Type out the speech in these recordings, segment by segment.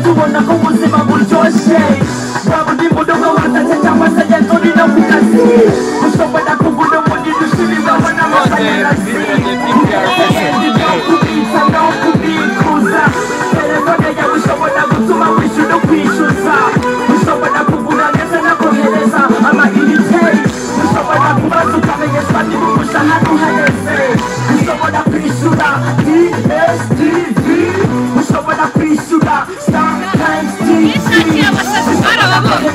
tubona ko ubuzima buryoshye waba uri mu rugo watatse cyangwa se agenda uri no ku kazi ushobora kugura umuriro usubizaho n'amashanyarazi ubundi kubitsa naho kubikuza telefone yawe ushobora gutuma wishyura no kwishyuza ushobora kugura ndetse no kohereza amayinite ushobora kubaza ukamenyeshwa niba umushahara uhereze ushobora kwishyura DSTV ushobora kwishyura sometimes Ishati TV y'abasazi barababonye.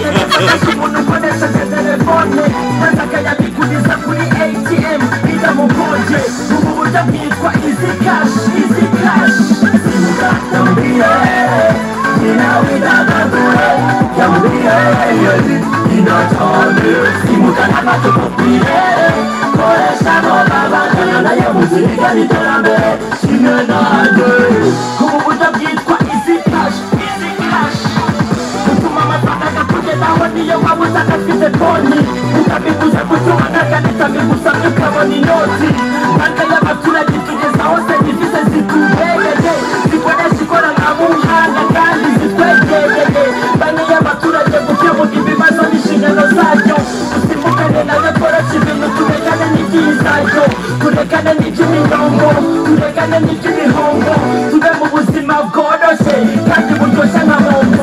umuntu ukoresheje telefone maze akayabikuriza kuri ATM bitamugoye ubu buryo bwitwa izi kashi izi kashi yamubwiye ninawe ndagagure yamubwiye yari inatange simuka n'amatumubwiye koresha noma bangana nayo muziga n'iterambere kimwe nanjye ubu buryo bwitwa izi kashi izi kashi utuma amafaranga kugezaho niyo waba usanga afite konti utabiguza gutuma naganitsa bigusabye ukabona inoti banka y'abaturage itugezaho serivisi zitubereye zikoresha ikoranabuhanga kandi zitwegereye banki y'abaturage gukemura ibibazo n'inshingano zayo dusimukane nayo koroshya ibintu turegane n'ibyizayo turegane n'iby'imirongo turegane n'iby'imihongo tube mu buzima bworoshye kandi buryoshye nka bombo